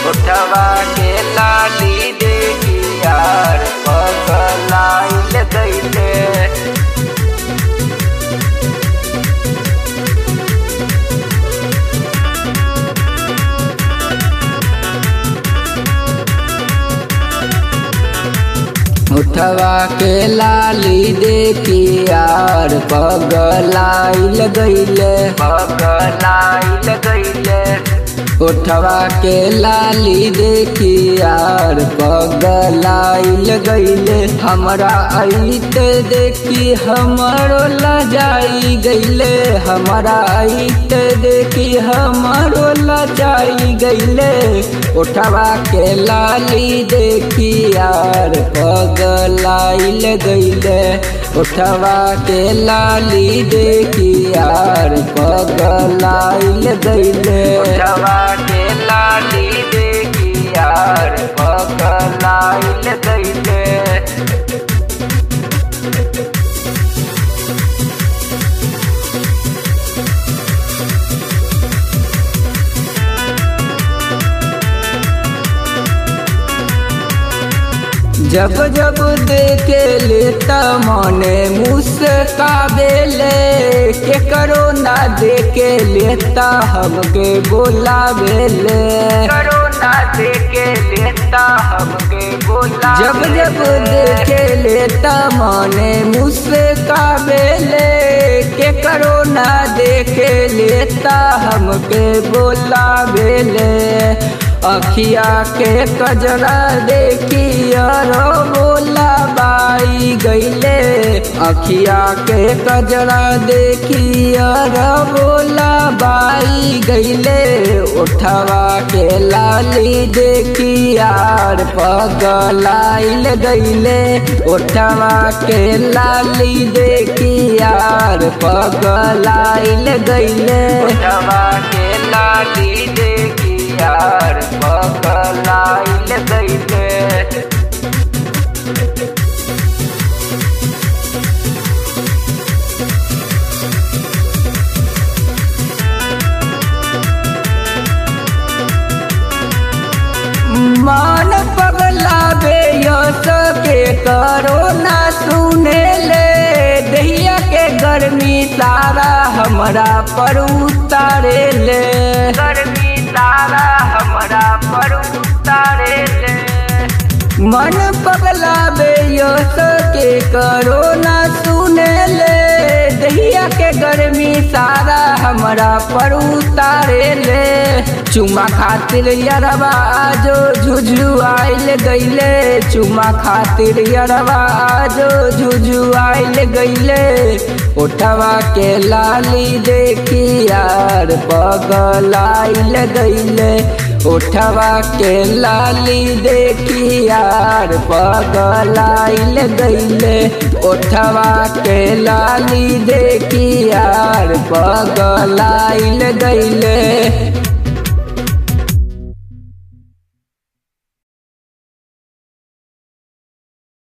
उठवा के लाली देखी यार पगलाइल गईले उठवा के लाली देखी यार पगलाइल गईले पगलाइल गईले उठवा के लाली देखी यार पगलाइल गईले हमरा आइत देखी हमरो लजाई गईले हमरा आइत देखी हमरो लजाई गईले उठवा के लाली देखी यार पगलाइल गईले उठवा के लाली देखी यार पगलाइल गईले उठवा के लाली देखी यार पगलाइल गईले जब जब देखे लेता मने मुस्काबेले के करो ना देखे लेता हमके बोलावेले करो ना देखे लेता हमके बोला जब जब देखे लेता मने मुस्काबेले के करो ना देखे लेता हमके बोलावेले अखिया के कजरा देखी अरो बोला बाई गईले अखिया के कजरा देखी अरो बोला बाई गईले उठवा के लाली देखी यार पगलाइल गईले उठवा के लाली देखी यार पगलाइल गईले उठवा के लाली देखी यार पगलाइल गईले मान पगला बे यस के करो ना सुने ले दहिया के गर्मी सारा हमरा पर उतारे ले गर्मी सारा हमरा पर उतारे ले मन पगला बे यस के करो ना सुने ले दहिया के गर्मी सारा हमरा पर उतारे ले चुमा खातिर यरवा जो झुझु आइल गईले चुमा खातिर यरवा जो झुझु आइल गईले उठवा के लाली देखी यार पगलाइल गईले उठवा के लाली देखी यार पगलाइल गईले उठवा के लाली देखी यार पगलाइल गईले